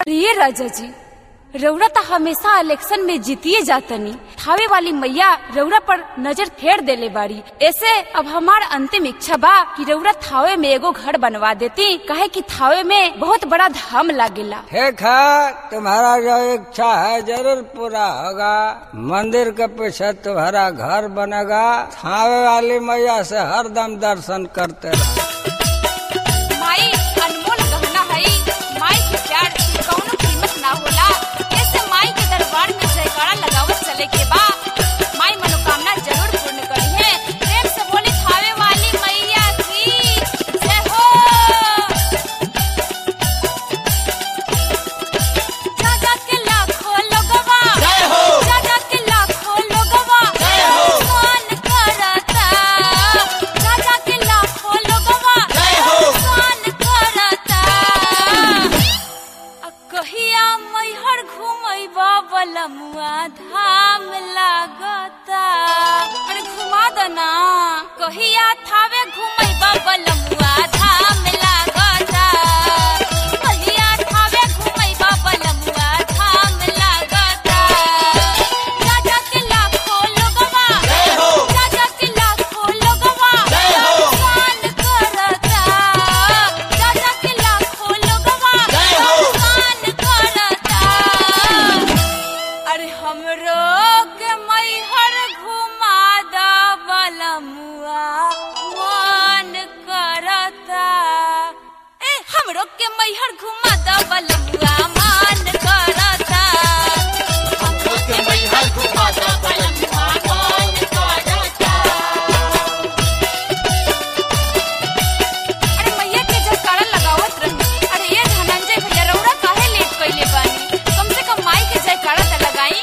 ये राजा जी रउरा तो हमेशा इलेक्शन में जीतिए जातनी थावे वाली मैया रउरा पर नजर फेर देले बाड़ी ऐसे अब हमार अंतिम इच्छा बा कि रउरा थावे में एगो घर बनवा देती काहे कि थावे में बहुत बड़ा धाम लागेला ठीक है तुम्हारा जो इच्छा है जरूर पूरा होगा मंदिर के पीछे तुम्हारा घर बनेगा थावे वाली मैया से हरदम दर्शन करते रहो माई अनमोल गहना है माई के प्यार की कौनो कीमत ना होला ऐसे माई के दरबार में जयकारा लगावत चले के बा माई मनोकामना जरूर पूर्ण करी है प्रेम से बोली थावे वाली मैया की जय हो जागा के लाखों लोगवा जागा के लाखों लोगवा मान करता जागा के लाखों लोगवा मान करता आ कहिया मैहर घुमैबा बलमुआ धाम लागता अरे घुमा द ना कहिया थावे घुमैबा बलमुआ धाम लागता कहिया थावे घुमैबा बलमुआ धाम लागता राजा के लाखों लोगवा राजा के लाखों लोगवा मान करता राजा के लाखों लोगवा मान करता अरे हमरो के मैहर घुमा दा बलमुआ मान करता ए हमरो के मैहर घुमा दा बलमुआ मान करता हमरो के मैहर घुमा दा बलमुआ मान करता अरे मैया के जयकारा लगावत रही अरे ये धनंजय भैया रउरा काहे लेट कइले बानी कम से कम माई के जयकारा त लगाई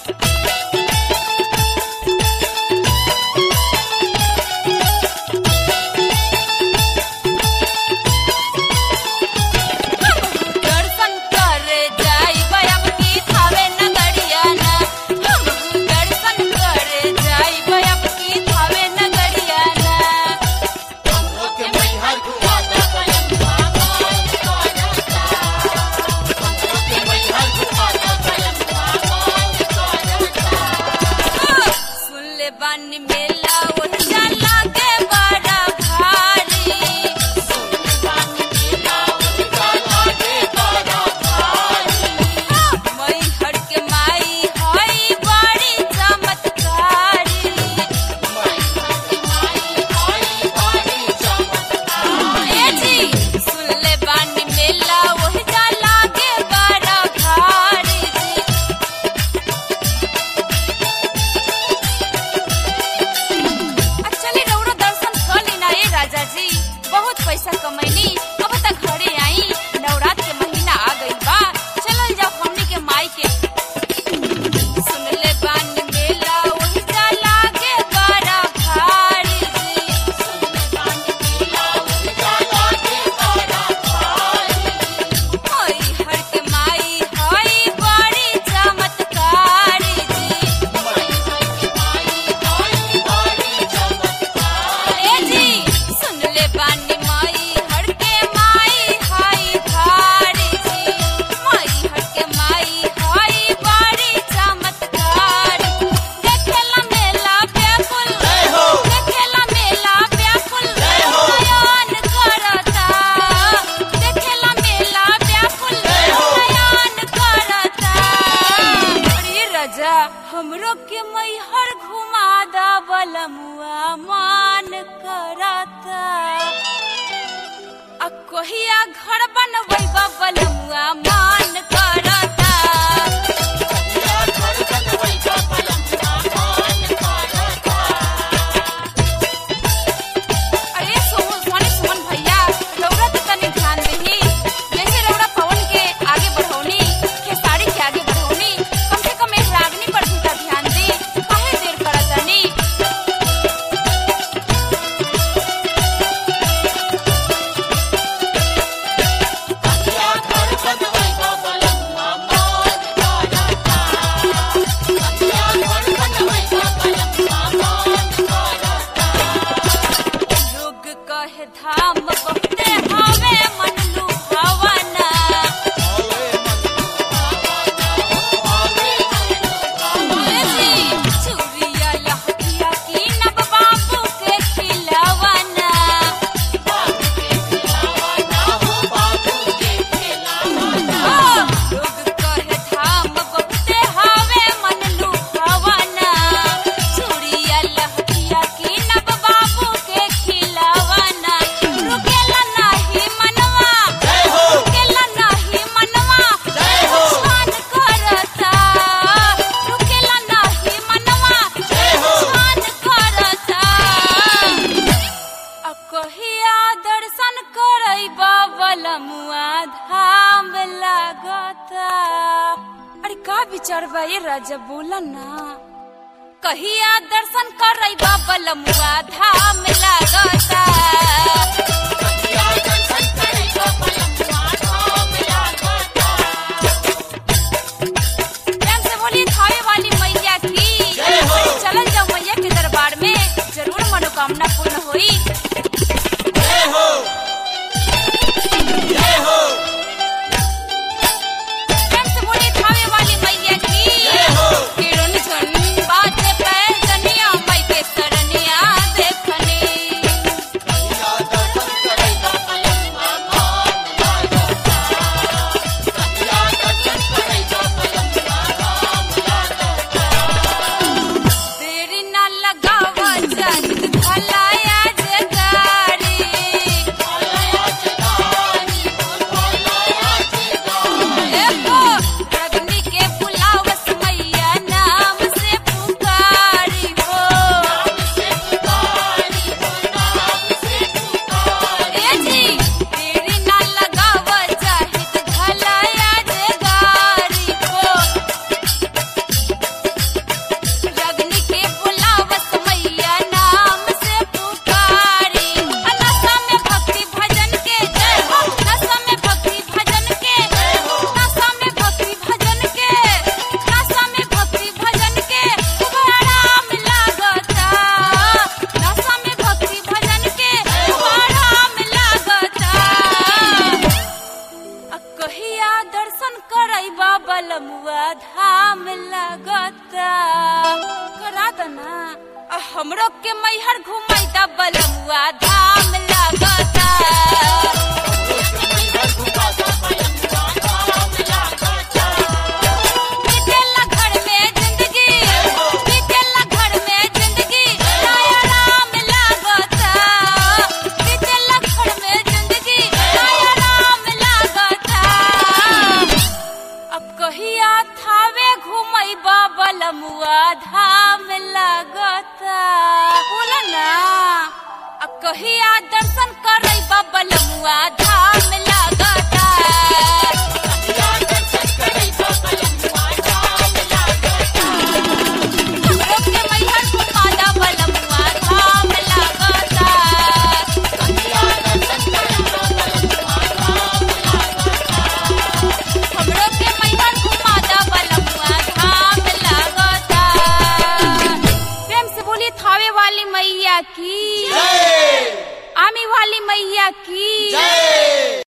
दर्शन करे जाई बयाम की थावे नगरिया ना हम दर्शन करे जाई बयाम की थावे नगरिया ना सुन ले बानी मेला ओहिजा लागे बड़ा भारी मैहर के माई हई बड़ी चमत्कारी ए जी सुन ले बानी मेला ओहिजा लागे बड़ा भारी जी चली रउरा दर्शन कर लेना ए राजा जी बहुत पैसा कमैनी अब तक घरे आई नवरात्र के महीना आ गई बा चलल जाओ हमनी के माई के सुन ले बान मेला वही जा लागे बड़ा भारी जी होई हर के माई हई बड़ी चमत्कारी जी ए जी सुन ले बानी माई हर के माई हाई भारी जी माई हर के माई हाई बड़ी चमत्कारी देखेला मेला व्याकुल देखेला मेला व्याकुल नयन करता देखेला मेला व्याकुल नयन करता अरे राजा हमरो के मैहर घुमा दा बलमुआ मान करता आ कहिया घर बनबै बलमुआ मान करता अरे सोहन सोनी सुमन भैया रउरा तो तनी ध्यान दही जैसे रउरा पवन के आगे बढ़ौनी खेसारी के आगे बढ़ौनी कम से कम एक रागनी पर भी त ध्यान दी काहे देर करतनी घर बनवा विचार बा ये राजा बोला ना कहिया दर्शन करई बाबा लमुआ धाम लागता प्रेम से बोली थावे वाली मैया की चलल जाओ मैया के दरबार में जरूर मनोकामना पूर्ण होई प्रेम से बोली थावे वाली मैया की किरण झन बाजे पे जनिया माई के सरनिया देखनी देरी ना लगावा जानी भलाया जगारी एहो रगनी के बुलावस मैया नाम से पुकारी हो ए जी देरी ना लगावा जाहिद भलाया जगारी हो रगनी के बुलावस मैया नाम से पुकारी नशा में भक्ति भजन के जय हो नशा में भक्ति भजन के नशा में भक्ति भजन के नशा में भक्ति भजन के खूब आराम लागता नशा में भक्ति भजन के खूब आराम लागता आ कहिया दर्शन करई बाबा लमुआ धाम लगता करा दना आ हमरो के मैहर घुमाई दा बलमुआ धाम लगता बीतेला घर में जिंदगी बीतेला घर में जिंदगी नया राम लागता बीतेला घर में जिंदगी नया राम लागता अब कहिया थावे घुमई बाबा लमुआ धाम लागता बोला ना अब कहिया दर्शन कर